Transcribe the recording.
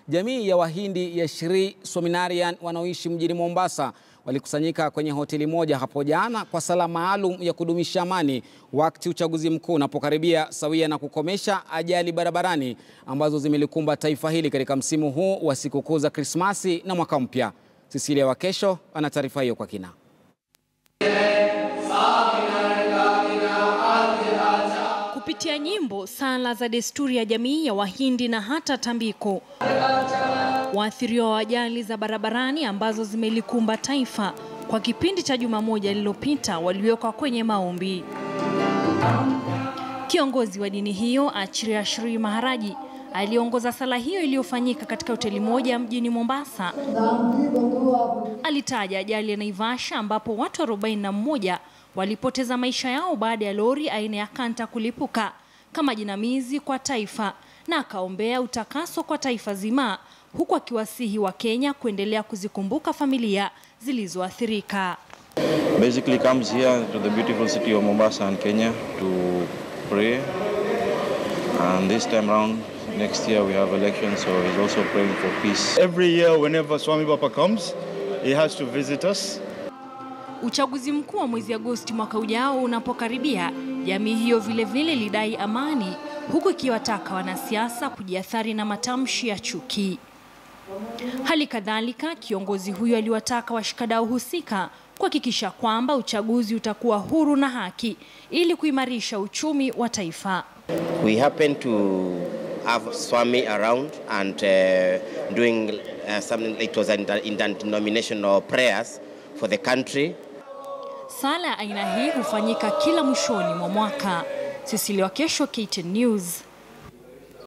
Jamii ya Wahindi ya Shri Swaminarayan wanaoishi mjini Mombasa walikusanyika kwenye hoteli moja hapo jana kwa sala maalum ya kudumisha amani wakati uchaguzi mkuu unapokaribia, sawia na kukomesha ajali barabarani ambazo zimelikumba taifa hili katika msimu huu wa sikukuu za Krismasi na mwaka mpya. Cecilia Wakesho ana taarifa hiyo kwa kina. Kupitia nyimbo, sala za desturi ya jamii ya Wahindi na hata tambiko, waathiriwa wa ajali za barabarani ambazo zimelikumba taifa kwa kipindi cha juma moja lililopita waliwekwa kwenye maombi. Kiongozi wa dini hiyo Acharya Shri Maharaji aliongoza sala hiyo iliyofanyika katika hoteli moja mjini Mombasa. Alitaja ajali ya Naivasha ambapo watu 41 walipoteza maisha yao baada ya lori aina ya kanta kulipuka kama jinamizi kwa taifa, na akaombea utakaso kwa taifa zima, huku akiwasihi wa Kenya kuendelea kuzikumbuka familia zilizoathirika. basically comes here to the beautiful city of Mombasa and Kenya to pray. And this time round, next year we have elections, so he's also praying for peace. Every year, whenever Swami Papa comes, he has to visit us. Uchaguzi mkuu wa mwezi Agosti mwaka ujao unapokaribia, jamii hiyo vilevile ilidai amani, huku ikiwataka wanasiasa kujiathari na matamshi ya chuki. Hali kadhalika, kiongozi huyo aliwataka washikadau husika kuhakikisha kwamba uchaguzi utakuwa huru na haki ili kuimarisha uchumi wa taifa. We happen to have Swami around and uh, doing uh, something, it was in denominational prayers for the country. Sala ya aina hii hufanyika kila mwishoni mwa mwaka. Cecilia Wakesho, KTN News.